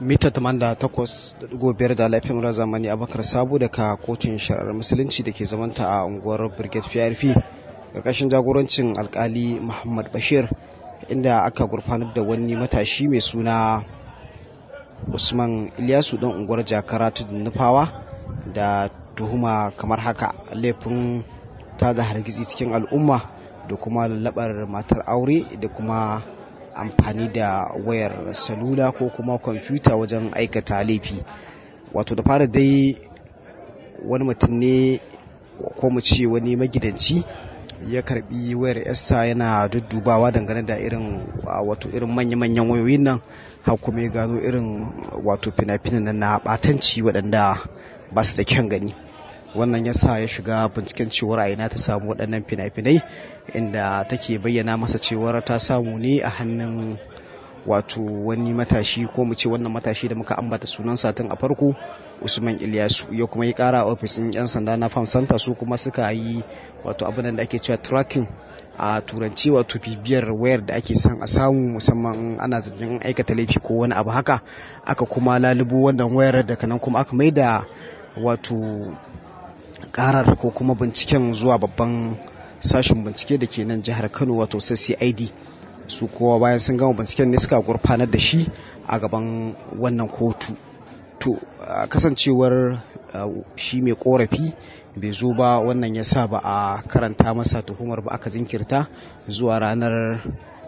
mita 88.5 da laifin mura zamani abakar sabo daga kotun shari'ar musulunci da ke zamanta a unguwar brigade prp ƙarƙashin jagorancin alkali muhammad bashir inda aka gurfanar da wani matashi mai suna usman ilyasu don unguwar jakara tudun nufawa da tuhuma kamar haka laifin ta da hargitsi cikin al'umma da kuma lallabar matar aure da kuma amfani da wayar salula ko kuma kwamfuta wajen aikata laifi wato da fara dai wani mutum ne ko mu ce wani magidanci ya karbi wayar yarsa yana duddubawa dangane da irin wato irin manya-manyan wayoyin nan har kuma ya gano irin wato fina-finan nan na batanci waɗanda ba su da kyan gani wannan ya sa ya shiga binciken cewar a ina ta samu waɗannan fina-finai inda take bayyana masa cewar ta samu ne a hannun wato wani matashi ko mu ce wannan matashi da muka ambata sunan satin a farko usman ilyasu ya kuma yi kara a ofisin yan sanda na farm center su kuma suka yi wato abin da ake cewa tracking a turanci wato bibiyar wayar da ake son a samu musamman ana zancen aikata laifi ko wani abu haka aka kuma lalubo wannan wayar daga nan kuma aka maida wato karar ko kuma binciken zuwa babban sashen bincike da ke nan jihar kano wato cid su kowa bayan sun gama binciken ne suka gurfanar da shi a gaban wannan kotu to kasancewar shi mai korafi bai zo ba wannan ya sa ba a karanta masa tuhumar ba aka jinkirta zuwa ranar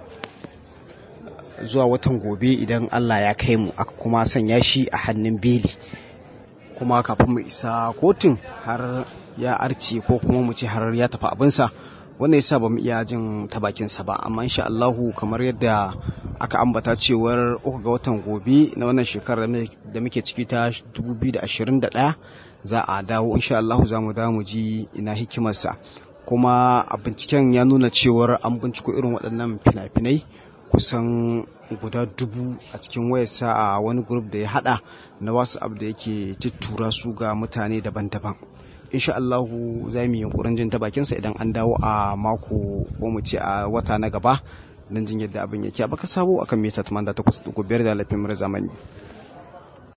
zuwa watan gobe idan allah ya kai mu aka kuma sanya shi a hannun beli kuma kafin mu isa kotun har ya arce ko kuma mu ce har ya tafi abinsa wannan yasa ba mu iya jin ta bakinsa ba amma insha Allahu kamar yadda aka ambata cewar uku ga watan gobe na wannan shekarar da muke ciki ta 2021 za a dawo insha Allahu za mu dawo mu ji ina hikimarsa kuma a binciken ya nuna cewar an binciko irin waɗannan fina-finai kusan guda dubu a cikin wayarsa a wani grup da ya hada na whatsapp da yake tuttura su ga mutane daban-daban insha Allahu za mu yi yunkurin jin ta bakinsa idan an dawo a mako ko mu ce a wata na gaba don jin yadda abin yake a baka sabo akan mita 88.5 da lafiyar zamani